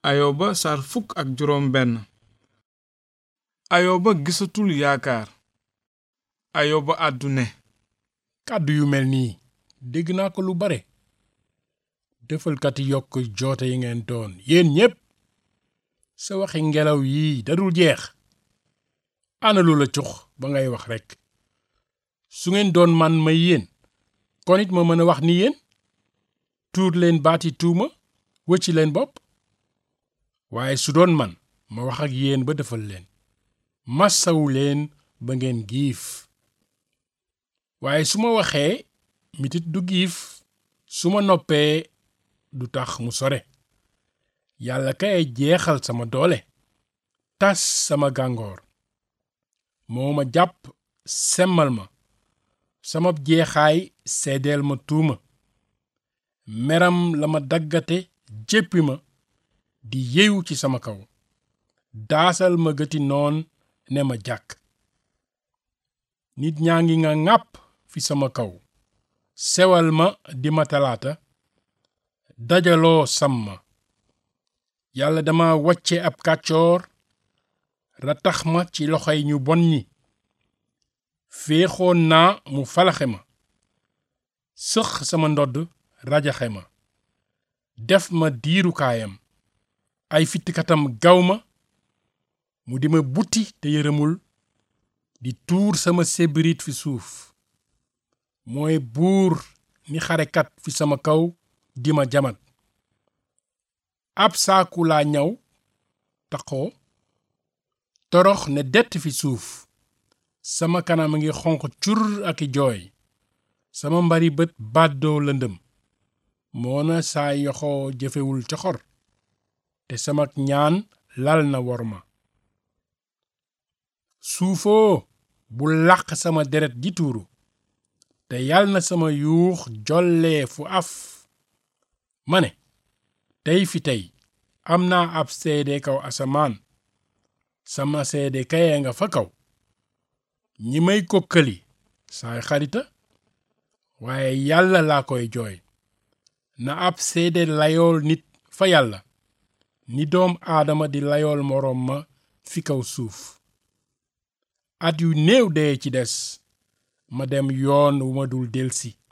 ayoba sar fukk ak juróom benn ayoba gisatul yaakaar ayoba àddu ne kàddu yu mel nii dégg naa ko lu bare defalkati yokk joote yi ngeen doon yéen ñépp sa waxi ngelaw yii dadul jeex ana lu la cux ba ngay wax rekk su ngeen doon man may yéen kon it ma mën a wax ni yéen tuur leen baati tuuma wëcci leen bopp waaye su doon man ma wax ak yéen ba defal leen massawu leen ba ngeen giif waaye su ma waxee mitit du giif su ma noppee du tax mu sore yàlla kay jeexal sama doole tas sama gàngoor moo ma jàpp semmal ma sama jeexaay seedeel ma tuuma meram la ma daggate jéppi ma di yewu ci sama kaw daasal ma gëti noon ne ma jàkk nit ñaa ngi nga ŋàpp fi sama kaw sewal ma di ma talaata dajaloo sam ma yàlla dama wàcce ab kàccoor ratax ma ci loxoy ñu bon ñi féexoon naa mu falaxe ma sëx sama ndodd rajaxe ma def ma diirukaayam ay fittikatam gaw ma mu di ma butti te yërëmul di tuur sama sébirit fi suuf mooy buur ni xarekat fi sama kaw di ma jamat ab saaku laa ñaw taxoo torox ne dett fi suuf sama kanam a ngi xonq cur ak i jooy sama mbari bët bàddoo lëndëm moona saa yoxoo jëfewul coxor te sama ñaan lal na wor ma suufoo bu làq sama deret ji tuuru te yal na sama yuux jollee fu af ma ne tey fi tey am naa ab seede kaw asamaan sama seede kaye nga fa kaw ñi may kokkali saay xarita waaye yàlla laa koy jooy na ab seede layool nit fa yàlla ni doom aadama di layool moroom ma fi kaw suuf at yu néew dee ci des ma dem yoon wu ma dul delsi